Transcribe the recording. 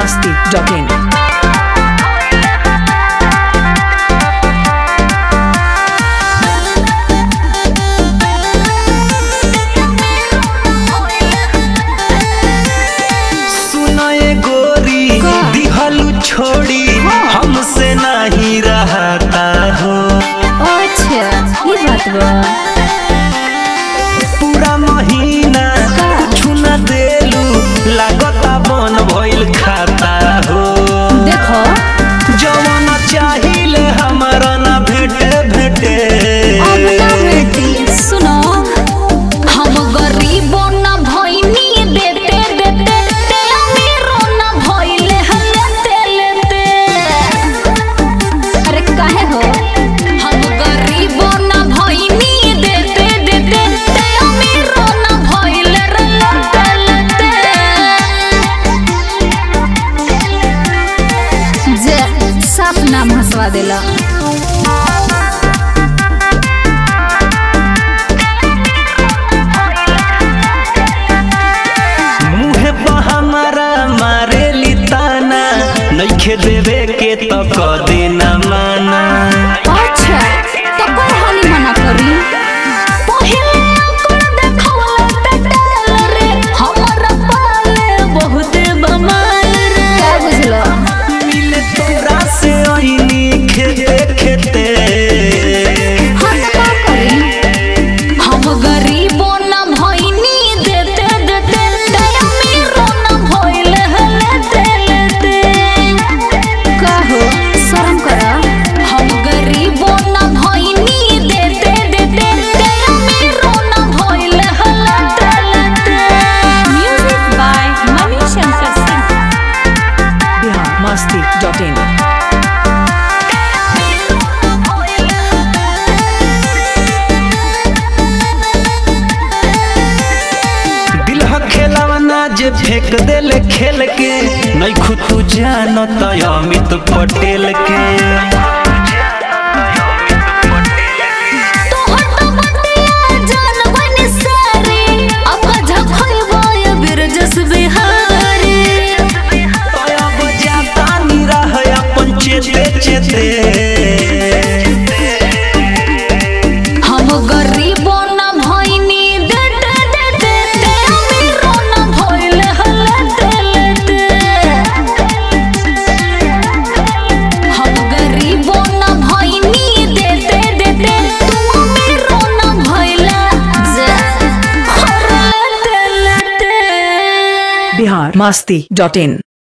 masti.in. सुनाए गोरी दिहलू छोड़ी हमसे नहीं रहता हो अच्छा ये बात बा पूरा महीना कुछ न देलू लागता बन भइल खाता हो देखो जवन चाहिए हमारा ना भेटे भेटे अब ना बेटी सुनो हम गरीबो ना भइनी देते देते ते अमीरो ना भइले हलते लेते अरे काहे हो हम गरीबो ना भइनी देते देते ते अमीरो ना भइले लते लेते जे साफ नाम हंसवा देला मुहे पर हमारा मारे लिताना नइखे देवे के तो क देना माना अच्छा तो कोई हानि मना करी पहिले अंकुर देखवला पेटल रे हमरा पाले बहुत बमाल रे क्या बुझलो मिले तोरा से ओइनी खेते खेते हम का करी हम गरीबो ना भइनी देते देते ते अमीरो ना भइले हलते लेते कहो शर्म करा हम गरीबो ना भइनी देते देते ते अमीरो ना भइले हलते लेते music by Mani Shankar Singh Bihar masti.in. दिल ह खेलवना जे फेंक देले खेल के नहीं खुद तू जानत अमित पटेल के तोहर तो बतिया जान बनी सारी अब झखइबो ये बिरजस बिहारी अब जाता निराह अपन चेते चेते हम गरीबो ना भइनी देते देते ते अमीरो ना भइले हलते लेते हम गरीबो ना भइनी देते देते तू अमीरो ना भइला जे हलते लेते Bihar masti.in.